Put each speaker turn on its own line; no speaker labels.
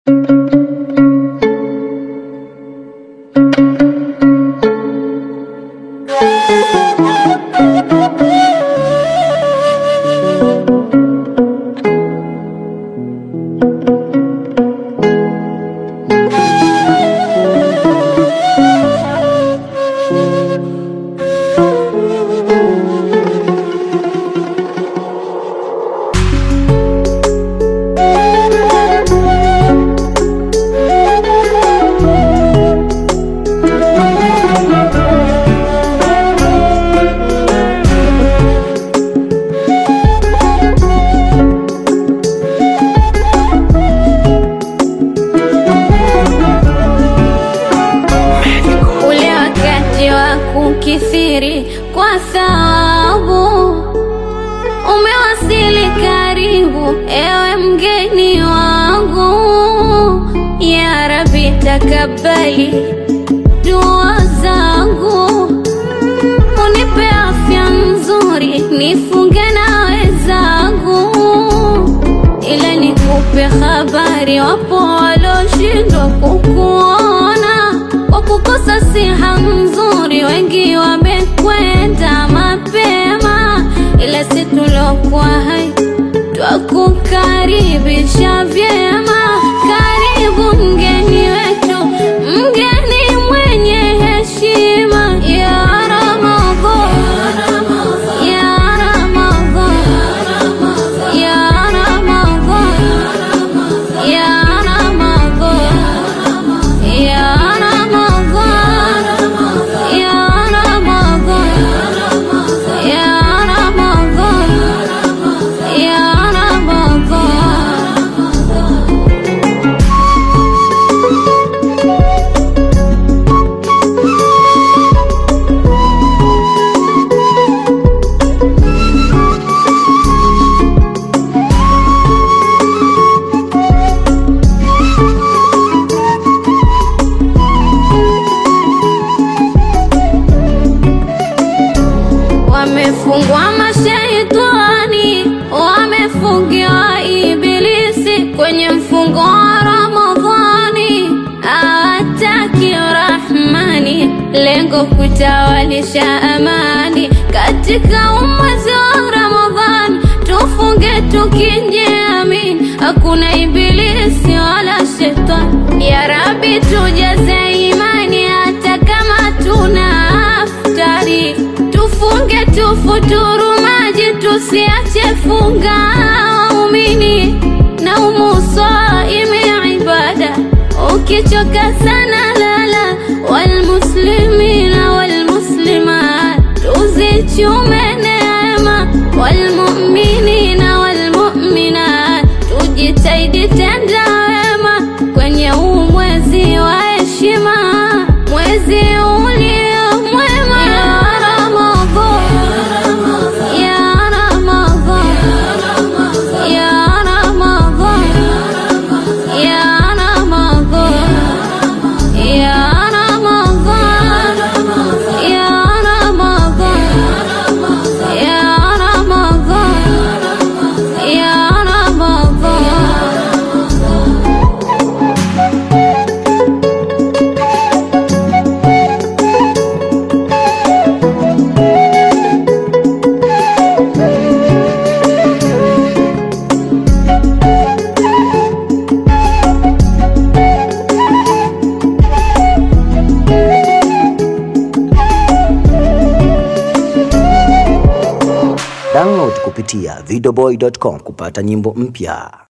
ule wakati wa kukithiri kwa thawabu umewasili karibu, ewe mgeni wangu. Ya Rabbi, takabali dua zangu, unipe afya nzuri, nifunge na wenzangu, ila nikupe habari, wapo waloshindwa kukuona kwa kukosa siha nzuri, wengi wamekwenda mapema, ila si tulokuwa hai twakukaribisha vyema. Karibu mgeni wetu, mgeni mwenye heshima, ya Ramadhan, ya Ramadhan, ya Ramadhan, ya Ramadhan, ya Ramadhan, ya Ramadhan, ya Ramadhan, ya Ramadhan. Wamefungwa mashaitani, wamefungiwa ibilisi kwenye mfungo wa Ramadhani, hawataki Rahmani, lengo kutawalisha amani katika umati wa Ramadhani. Tufunge tukijiamini, hakuna ibilisi wala shetani. Ya Rabbi, tujaze imani hata kama tuna aftari tufunge tufuturu maji tusiache funga waumini na umusaimi ibada ukichoka sana lala walmuslimina walmuslimat tuzichume neema walmuminina walmuminat tujitaidi tenda wema kwenye huu mwezi wa heshima mwezi ulio mwema ya Ramadhan ya Ramadhan ya Ramadhan ya Ramadhan ya Ramadhan ya Ramadhan ya Ramadhan ya Ramadhan
Download kupitia videoboy.com kupata nyimbo mpya.